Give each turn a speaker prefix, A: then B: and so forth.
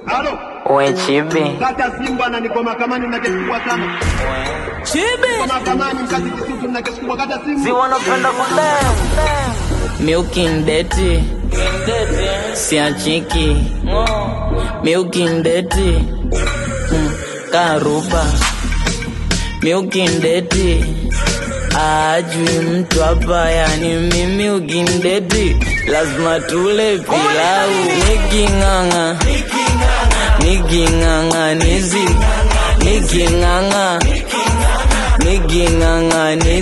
A: Halo,
B: We chibi
A: kata simu bwana, niko mahakamani na kesi kubwa sana. Niko mahakamani mkazi Kisutu na kesi kubwa, kata simu.
B: si wanapenda kudem miukindeti siachiki miukindeti mm, karuba miukindeti ajui mtu hapa yani mimi ukindeti lazima tule pilau niking'ang'a niking'ang'anizi niking'ang'a niking'ang'anizi